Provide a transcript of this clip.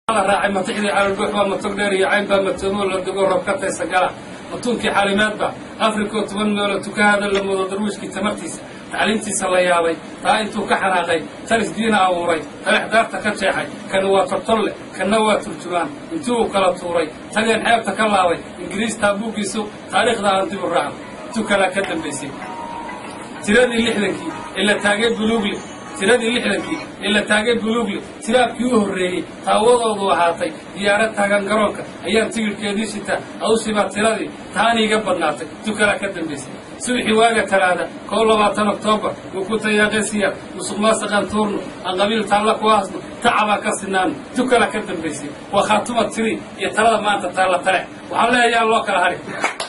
raacay matixdii calolbuux baa matog dheer iyo cayn baa matoomo la dugo roob ka taysa gala matuunkii xaalimaadba afrikoo toban meelo tukahaada la moodo darwiishkii tamartiisa tacliintiisa la yaabay taa intuu ka xanaaqay taris diina abuuray talex daarta ka jeexay kana waa tortolle kanna waa turjumaan intii uu kala tuuray tageen xeebta ka laabay ingiriis taabuuggiisu taariikhda aan dib u raacno tu kalaa ka dambaysay tiradii lixdankii ee la taagay buluugle tiradii lixdankii ee la taagay buluugle tiraabkii u horreeyey taawadoodu ahaatay diyaarad taagan garoonka ayaan tigirhkeedii shitaa awsibaa tiradii taani iga badnaatay tu kalaa ka dambaysay subaxii waaga talaada kow labaatan oktoobar wuu ku tayaaqay siyaar musuq maasaqaan tuurno aan qabiil taalla ku haasno tacabaa ka sinaano tu kalaa ka dambaysay waa khaatuma tiri iyo talada maanta taalla tale waxaan leeyayaa loo kala hadhi